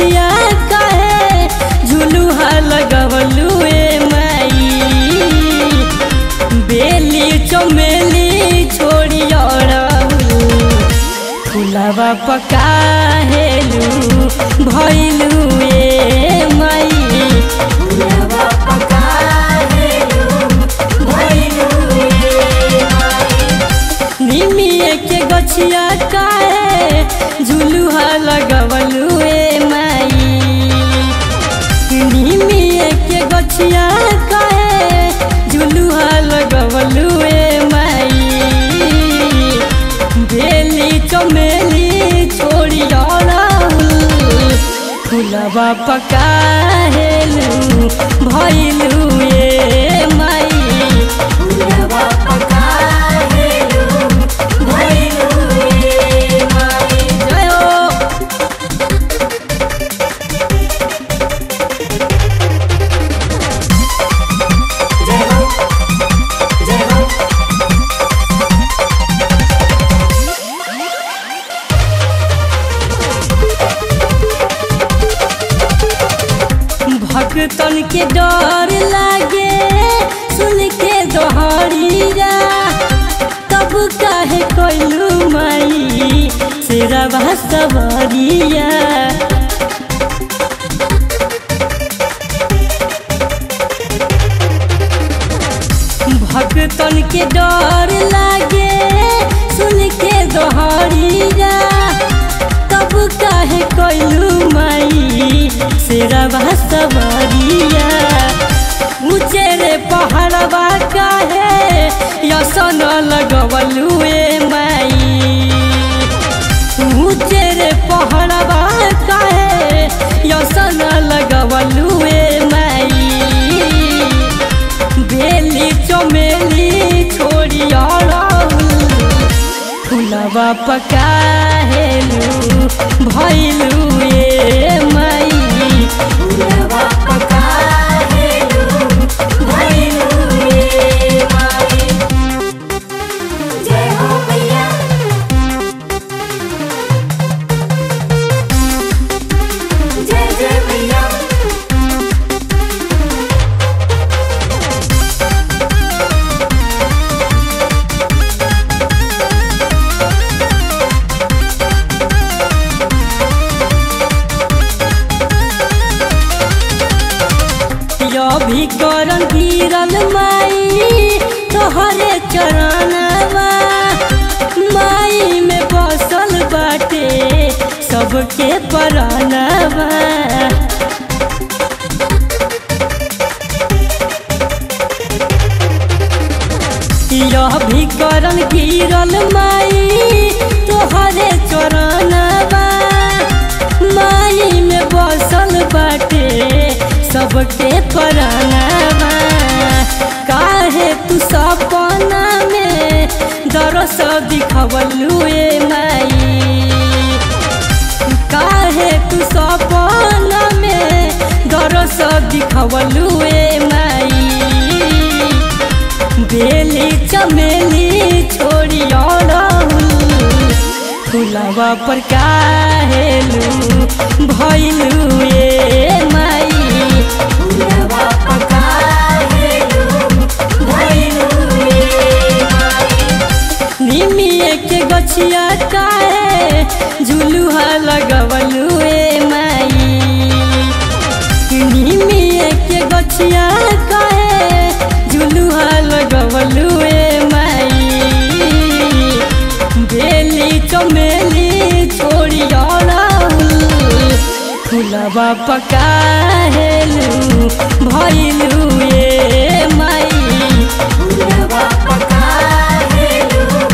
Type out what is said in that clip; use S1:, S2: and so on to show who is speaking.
S1: गछिया काहे झुलुहा लगवलू ए माई बेली चमेली छोड़ी फुलवा पकाहेलू भैलू ए माई
S2: फुलवा पकाहेलू भइलू ए माई
S1: निमिए के गछिया काहे झुलुहा लगवलू ए माई निमिए के गछिया काहे झुलुहा लगवलू ए माई बेली चमेली छोड़ी फुलवा पकाहेलू भैलू ए माई
S2: फुलवा पकाहेलू भइलू ए माई
S1: जय हो
S2: जय हो जय हो
S1: भक्तन के डर लागे सुन के दोहरिया तब काहे कोइलू माई सेरा सवरिया भक्तन के डर लागे सुन के दोहरिया तब काहे कोइलू माई सेरा सवरिया ऊंचे रे पहाड़वा काहे यसन लगवलू ए माई ऊंचे रे पहाड़वा काहे यसन लगवलू ए माई बेली चमेली छोड़ी फुलवा पकाहेलू भैलू ए माई
S2: फुलवा पकाहेलू भइलू ए माई जय हो मैया जय जय मैया
S1: भी करन गिरल माई तोहरे चरणवा माई में बसल बाटे सबके परानवा यह भी करन गिरल माई तोहरे चरणवा माई में बसल बाटे सबके परानवा काहे तू सपना में दरस दिखवलू ए माई काहे तू सपना में दरस दिखवलू ए माई बेली चमेली छोड़ी फुलवा पर काहेलू भैलू ए माई
S2: फुलवा पकाहेलू भइलू ए माई
S1: निमिए के गछिया काहे झुलुहा लगवलू ए माई निमिए के गछिया काहे झुलुहा लगवलू ए माई बेली चमेली छोड़ी फुलवा पकाहेलू भैलू ए माई
S2: फुलवा पकाहेलू